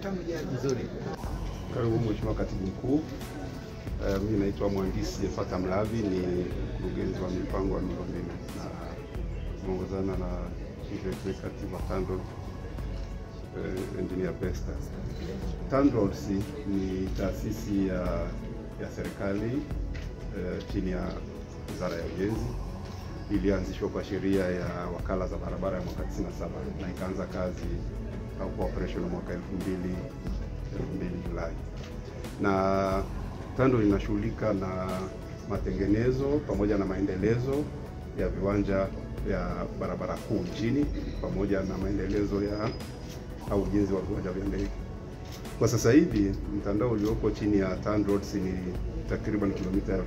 Nzuri. Karibu Mheshimiwa Katibu Mkuu. Uh, mimi naitwa Mhandisi Fata Mlavi, ni mkurugenzi wa mipango ya miundombinu na tumeongozana na Chief Executive wa TANROADS uh, Engineer Besta. TANROADS ni taasisi ya, ya serikali uh, chini ya Wizara ya Ujenzi ilianzishwa kwa sheria ya wakala za barabara ya mwaka 97 na ikaanza kazi au kwa operation mwaka 2000 2000 Julai, na TANROADS inashughulika na matengenezo pamoja na maendelezo ya viwanja vya barabara kuu nchini pamoja na maendelezo ya au ujenzi wa viwanja vya ndege. Kwa sasa hivi mtandao ulioko chini ya TANROADS ni takriban kilomita 36760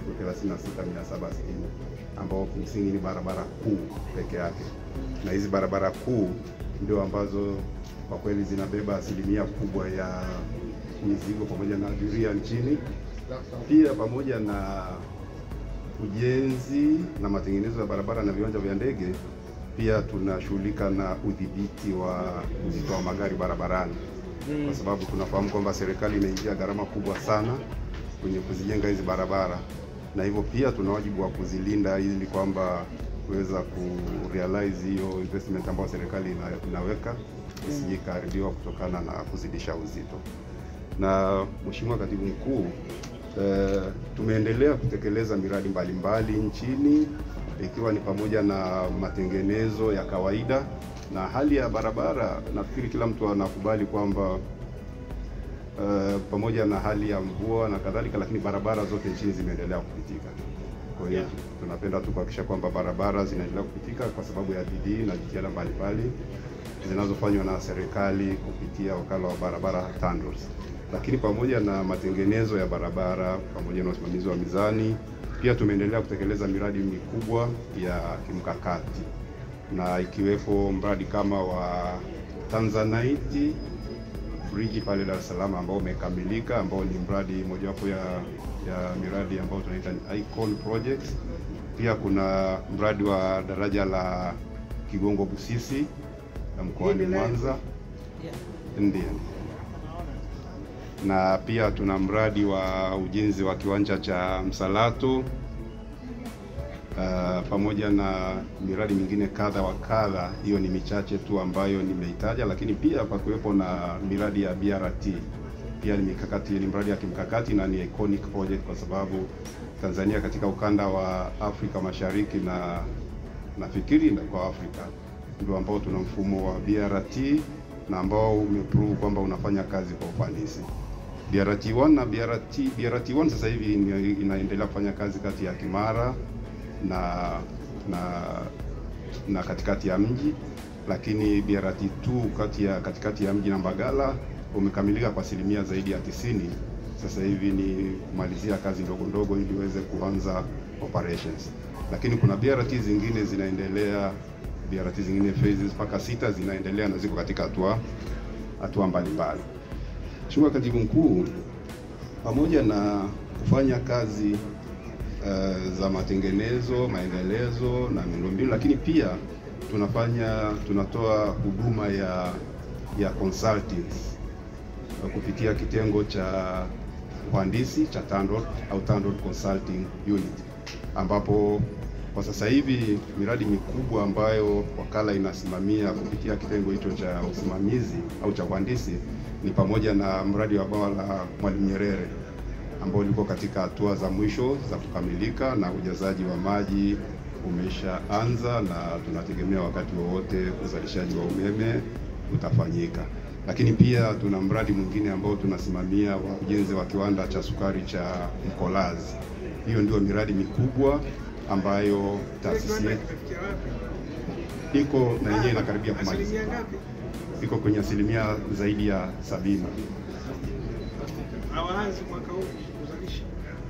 ambao kimsingi ni barabara kuu peke yake, na hizi barabara kuu ndio ambazo kwa kweli zinabeba asilimia kubwa ya mizigo pamoja na abiria nchini. Pia pamoja na ujenzi na matengenezo ya barabara na viwanja vya ndege, pia tunashughulika na udhibiti wa uzito wa magari barabarani, kwa sababu tunafahamu kwamba serikali imeingia gharama kubwa sana kwenye kuzijenga hizi barabara, na hivyo pia tuna wajibu wa kuzilinda ili kwamba kuweza kurealize hiyo investment ambayo serikali ina, inaweka isije ikaharibiwa kutokana na kuzidisha uzito. Na Mheshimiwa Katibu Mkuu, eh, tumeendelea kutekeleza miradi mbalimbali mbali nchini ikiwa ni pamoja na matengenezo ya kawaida na hali ya barabara. Nafikiri kila mtu anakubali kwamba Uh, pamoja na hali ya mvua na kadhalika, lakini barabara zote nchini zimeendelea kupitika. Kwa hiyo tunapenda tu kuhakikisha kwamba barabara zinaendelea kupitika kwa sababu ya bidii na jitihada mbalimbali zinazofanywa na serikali kupitia wakala wa barabara TANROADS. Lakini pamoja na matengenezo ya barabara pamoja na usimamizi wa mizani, pia tumeendelea kutekeleza miradi mikubwa ya kimkakati na ikiwepo mradi kama wa Tanzanite bridge pale Dar es Salaam ambao umekamilika ambao ni mradi mojawapo ya, ya miradi ambayo tunaita ni Icon Projects. Pia kuna mradi wa daraja la Kigongo Busisi na mkoani Mwanza ndiyo, na pia tuna mradi wa ujenzi wa kiwanja cha Msalato Uh, pamoja na miradi mingine kadha wa kadha. Hiyo ni michache tu ambayo nimeitaja, lakini pia pakuwepo na miradi ya BRT pia ni mikakati, ni mradi ya kimkakati na ni iconic project kwa sababu Tanzania katika ukanda wa Afrika Mashariki na nafikiri na kwa Afrika ndio ambao tuna mfumo wa BRT na ambao umeprove kwamba unafanya kazi kwa ufanisi. BRT 1 na BRT BRT 1 sasa hivi inaendelea kufanya kazi kati ya Kimara na na na katikati ya mji, lakini BRT 2 kati ya katikati ya mji na Mbagala umekamilika kwa asilimia zaidi ya tisini. Sasa hivi ni kumalizia kazi ndogo ndogo ili iweze kuanza operations, lakini kuna BRT zingine zinaendelea, BRT zingine phases mpaka sita zinaendelea na ziko katika hatua hatua mbalimbali. Mheshimiwa Katibu Mkuu, pamoja na kufanya kazi Uh, za matengenezo, maendelezo na miundombinu, lakini pia tunafanya tunatoa huduma ya ya consultings uh, kupitia kitengo cha uhandisi cha TANROADS au TANROADS Consulting Unit, ambapo kwa sasa hivi miradi mikubwa ambayo wakala inasimamia kupitia kitengo hicho cha usimamizi au cha uhandisi ni pamoja na mradi wa bwawa la Mwalimu Nyerere ambao liko katika hatua za mwisho za kukamilika na ujazaji wa maji umeshaanza na tunategemea wakati wowote uzalishaji wa umeme utafanyika. Lakini pia tuna mradi mwingine ambao tunasimamia wa ujenzi wa kiwanda cha sukari cha Mkolazi. Hiyo ndio miradi mikubwa ambayo taasisi yetu iko na yenyewe inakaribia kumalizika, iko kwenye asilimia zaidi ya sabini. Hawaanzi mwaka huu kuzalisha.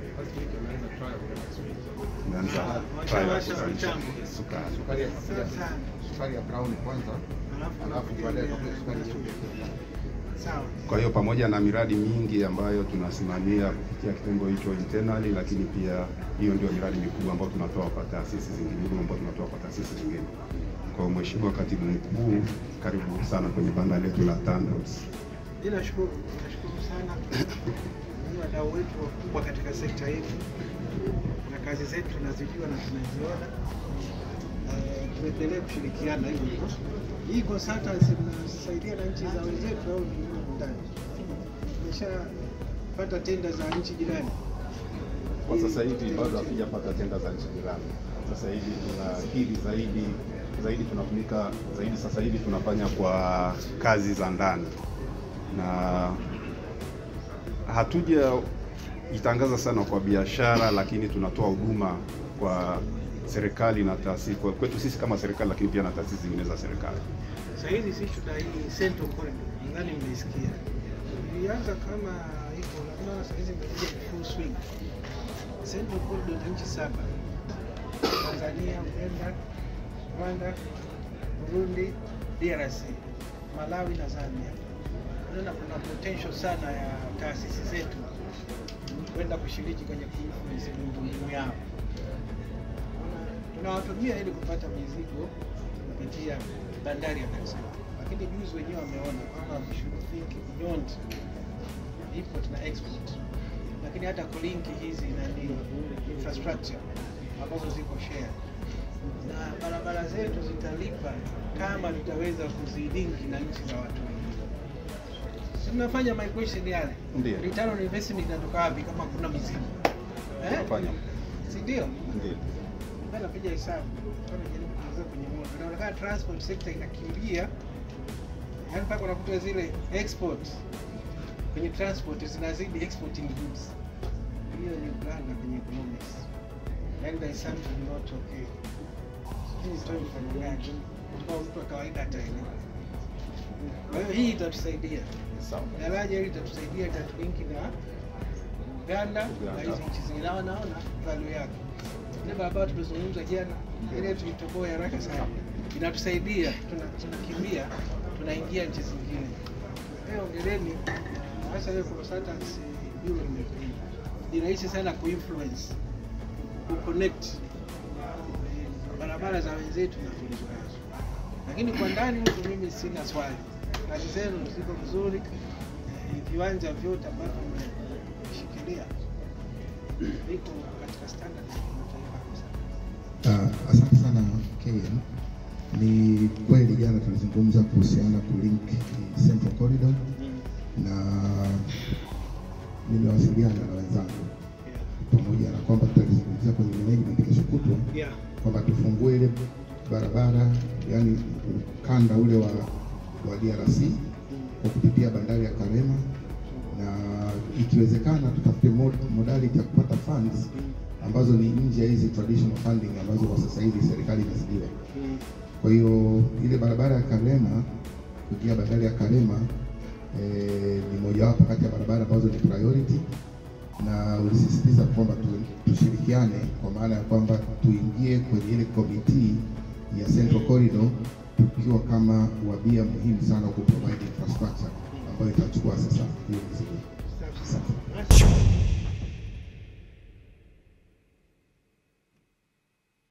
Imeanza Washa- trial ya washa kuzalisha mitambo. sukari. Sukari ya Sasa, sukari ya brown kwanza, alafu alafu unakuja baadaye ile- itakuja sukari ya Sawa. Kwa hiyo pamoja na miradi mingi ambayo tunasimamia kupitia kitengo hicho internally, lakini pia hiyo ndio miradi mikubwa ambayo tunatoa kwa taasisi zingine, huduma ambayo tunatoa kwa taasisi zingine. Kwa hiyo Mheshimiwa Katibu Mkuu, karibu sana kwenye banda letu la TANROADS. Mimi nashukuru, nashukuru sana ni wadau wetu wakubwa katika sekta yetu, na kazi zetu tunazijua na tunaziona. Eh, tuendelee kushirikiana hivyo hivyo. Hii consultancy mnasaidia na nchi za wenzetu au ni humu ndani? Tumeshapata tenda za nchi jirani. Kwa sasa hivi bado hatujapata tenda za nchi jirani. Sasa hivi tunakiri zaidi zaidi, tunatumika zaidi sasa hivi tunafanya kwa kazi za ndani, na hatuja jitangaza sana kwa biashara, lakini tunatoa huduma kwa serikali na taasisi, kwa kwetu sisi kama serikali, lakini pia na taasisi zingine za serikali. Sasa hizi sisi tuna hii Central Corridor, nadhani mmeisikia. Ilianza kama iko labda sasa hizi imekuja full swing. Central Corridor ni nchi saba: Tanzania, Uganda, Rwanda, Burundi, DRC, Malawi na Zambia. Unaona kuna potential sana ya taasisi zetu kwenda kushiriki kwenye kuinfluence miundombinu yao. Tunawatumia ili kupata mizigo kupitia bandari ya Dar es Salaam, lakini juzi wenyewe wameona kwamba we should think beyond import na export, lakini hata kulinki hizi nani infrastructure ambazo ziko share na barabara zetu zitalipa kama tutaweza kuzilinki na nchi za watu wengine. Si tunafanya migration yale, Ndiyo. return on investment inatoka wapi kama kuna mizigo eh? Tunafanya. si ndio? Ndio. Mbona napiga hesabu kama jaribu kuingiza kwenye moto, inaonekana transport sector inakimbia, yaani mpaka unakuta zile export kwenye transport zinazidi exporting goods. Hiyo ni blanda kwenye economics, yaani there is something not okay. Sijui nitoe mfano gani ambao mtu wa kawaida ataelewa. Kwa hiyo hii itatusaidia Sawa. daraja hili itatusaidia, itatulinki na Uganda na Uganda. hizi nchi zingine, na wanaona value yake. Ile barabara tumezungumza jana, ile tuitoboe haraka sana, inatusaidia, tuna- tunakimbia, tunaingia nchi zingine. Kwa hiyo ongeleni, hasa hiyo consultancy bureau imekuja, ni rahisi sana kuinfluence, kuconnect barabara za wenzetu na tulizonazo, lakini kwa ndani huku mimi sina swali, kazi zenu ziko vizuri, eh, viwanja vyote ambavyo mmeshikilia viko katika standard za kimataifa kabisa. Uh, asante sana KM. Ni kweli jana tulizungumza kuhusiana kulink Central Corridor na nimewasiliana na wenzangu pamoja na kwamba tutalizungumzia kwenye management kesho kutwa Yeah. kwamba tufungue ile barabara yani ukanda ule wa, wa DRC kwa kupitia bandari ya Karema na ikiwezekana tutafute mod- modality ya kupata funds ambazo ni nje ya hizi traditional funding ambazo kwa sasa hivi serikali inazidiwa. Kwa hiyo ile barabara ya Karema kuingia bandari ya Karema eh, ni mojawapo kati ya barabara ambazo ni priority na ulisisitiza kwamba tu, tushirikiane kwa maana ya kwamba tuingie kwenye ile komiti ya Central Corridor tukiwa kama wabia muhimu sana ku provide infrastructure ambayo itachukua sasa hiyo mizigo. Safi sana.